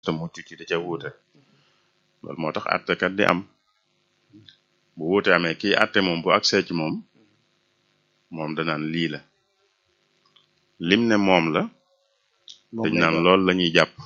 te mucc ci da ca wuute loolu moo tax attekat di am bu wuute amee kii atte moom bu agsee ci moom moom danaan lii la lim ne moom la dañ naan loolu la ñuy jàpp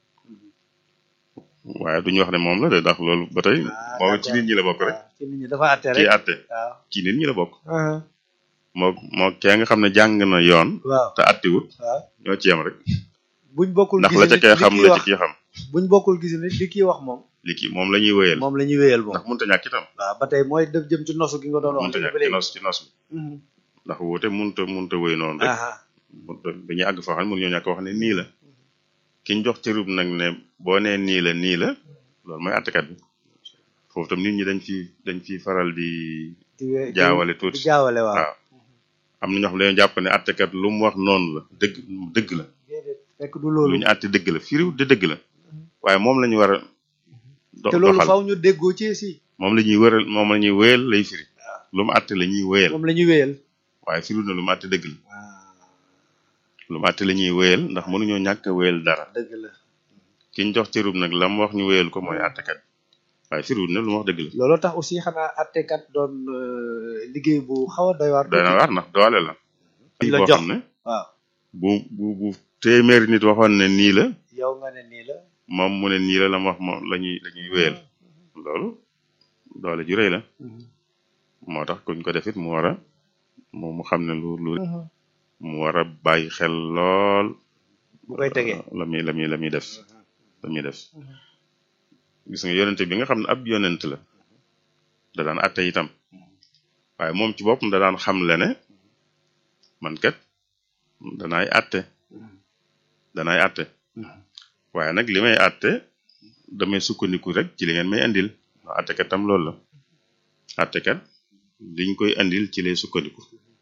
waaye duñu wax ne moom la de ndax loolu ba tey moom ci nit ñi la bokk rek ci nit ñi dafa àtte rek kii atte waaw ci nit ñi la bokk moo moo kee nga xam ne jàng na yoon waaw te attiwut waaw ñoo ci yem rek buñ bokkul ndax gis la ca nit kee li xam kii la ci wax kii xam buñ bokkul gis nit li kii wax moom li kii moom la ñuy wéyal moom la ñuy wéyal moom ndax mënta ñàkk itam waaw ba tey mooy def jëm ci nosu gi nga doon wax mënta léegi ñàkk ba ci léegi nos ci nos bi Mhm. ndax wuute mënta mënta wéy noonu rek aha mënta dañuy àgg foo xam ne mënuñoo ñàkk wax ne nii la kiñ jox cërub nag ne boo nee nii la nii la loolu mooy attekat bi foofu tam nit ñi dañ fi dañ fi faral di di we- jaawale di tuuti jaawale waaw waaw am na ñoo xam ne dañoo jàpp ne attekat lu mu wax noonu la dëgg dëgg la déedéet fekk du lu loolu ñu àtte dëgg la firiw de dëgg la waaye moom la ñu war a do- te loolu doxal faw ñu déggoo ci si moom la ñuy wëral moom la ñuy wéyal lay firi lu mu àtte la ñuy wéyal moom la ñuy wéyal waaye firiw na lu mu àtte dëgg la lu mu àtte la ñuy wéyal ndax mënuñoo ñàkk a wéyal dara dëgg la kiñ jox cërub nag la mu wax ñu wéyal ko mooy àttekat waaye firiwul ne lu mu wax dëgg la looloo tax aussi xanaa attekat doon euh, liggéey bu xaw a doy waar doy na waar ndax doole la Dañ la boo jox. xam ne waaw bu bu bu téeméeri nit waxoon ne nii la yow nga ne nii la moom mu ne nii la la mu wax moom la ñuy la ñuy wéyal loolu doole ju rëy la moo tax kuñ ko defit mu war a mu mu xam ne lu lu mu war a bàyyi xel lool bu koy tegee la muy la muy la muy def la muy def gis nga yonente bi nga xam ne ab yonent la da daan atte itam waaye moom ci boppam da daan xam le ne man kat danaay atte danaay atte waaye nag li may atte damay sukkandiku rek ci li ngeen may indil ndax attekat tam loolu la attekat liñ koy indil ci lay sukkandiku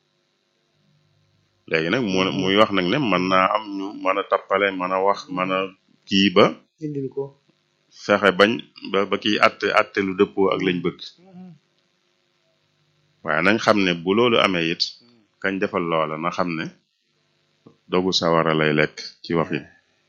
léegi nag mu muy wax nag ne mën naa am ñu mën a tappale mën a wax mën a kii ba indil ko fexe bañ ba ba kiy atte atte lu dëppoo ak lañ bëgg waaye nañ xam ne bu loolu amee it kañ defal loola na xam ne dogu sawara lay lekk ci wax yi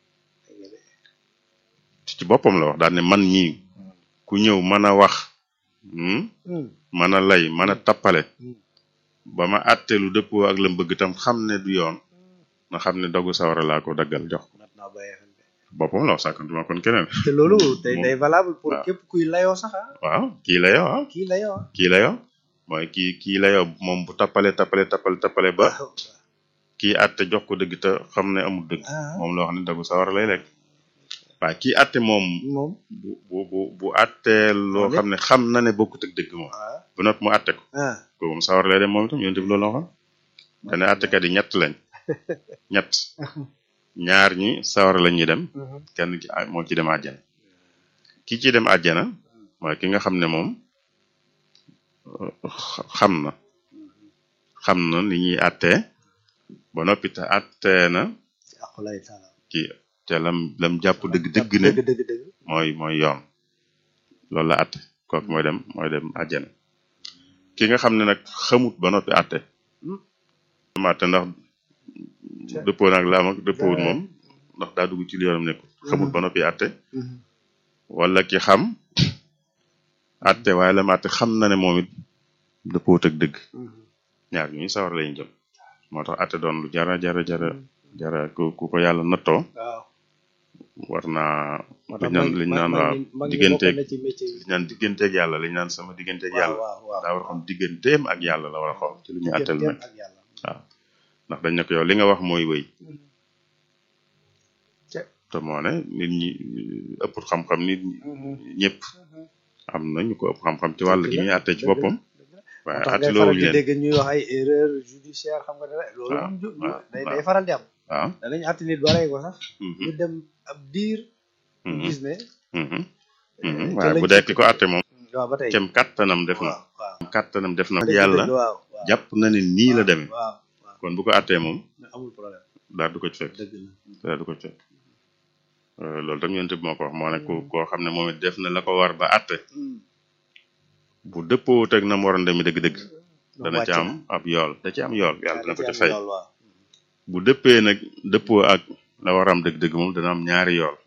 ci boppam la wax daal ne man ñii ku ñëw mën a wax hmm, mën a lay mën a tappale ba ma atte lu dëppoo ak lam bëgg tam xam ne du yoon na xam ne dogu sawara laa ko daggal jox ko mat naa bàyyi xel de. boppam la wax sàkkantuma kon keneen te loolu day moom- day valable pour waaw. képp kuy layoo sax ah waaw kii la yow ah kii layoo ah kii la yow mooy kii kii la yow moom bu tappale tappale tappale tappale ba kii atte jox ko dëgg te xam ne amul dëgg ah moom la wax ne dogu sawara lay lekk waaye kii atte moom moom bu bu bu bu attee loo xam ne xam na ne bokkut ak dëgg moom ah bu noppi mu atte ko ah ko moom sawar lay dem moom itam yonte bi loolu la waxoon dane attekat yi ñett lañ ñett ñaar ñi sawar la ñuy dem kenn ki ah, moo ci dem àjjana ki ci dem àjjana mooy ki nga xam ne moom euh, xa- xam na xam na ni ñuy attee ba noppi te attee na ci aqulay taala ci te lam lam jàpp dëgg dëgg ne dëgg dëgg dëgg mooy mooy yoon loolu la atte kooku mooy dem mooy dem àjjana ki nga xam ne nag xamut ba noppi atte ma atte ndax dëppoo nag la am ak dëppoowut moom ndax daa dugg ci li yoonam nekkul xamut ba noppi atte wala ki xam atte waaye la ma atte xam na ne moom it dëppoowut ak dëgg ñaar ñuy sawar lañu jëm moo tax atte doon lu jara jara jara jara ku ku ko yàlla nattoo waaw war naa moo liñ tax naan mag- liñ mag- naan mag waaw ñi- mag ñi digganteeg bokk na ci métier yi. liñ naan digganteeg yàlla liñ naan sama digganteeg waaw yàlla waaw waaw daa war a xam digganteem ak yàlla la war a xool ci lu ñu àttel digganteem nag ak yàlla waaw ndax dañ ne ko yow li nga wax mooy wéy Ce- te moo ne nit ñi ëpp xam-xam nit ñi ñëpp am na ñu ko ëpp xam-xam ci wàll gi muy àtte ci dëgg la, boppam dëgg la. waaye moo tax àtte ngay faral loowuñu di leen dégg ñuy wax ay erreur judiciaire xam nga dara loolu waaw, moom ju- ju- waaw, day waaw. day faral di am waaw danañ àtte nit ba rey ko sax mhm, ñu dem ab diir mhm, gis ne mhm, mhm. eh, waaye ca bu lañ dee ci- ki ko àtte moom waaw ba tey kem kattanam def na waaw waaw kattanam def na dëgg- yàlla dëgg, waaw waaw jàpp na ne nii la demee waaw waaw kon bu ko àttee moom mais amul problème daal du ko ci fekk dëgg la daal du ko ci fekk Euh, loolu tam yonent bi moo ko wax moo ne ku koo xam ne moom it def na la ko war ba àtte Hmm. bu dëppoowut ak na mu waroon demee dëgg-dëgg dana wàcc ci am na. ab yool da ci am yool yàlla dana ko da ci ci fay am yool, waaw. bu dëppee nag dëppoo ak la war a am dëgg-dëgg moom dana am ñaari yool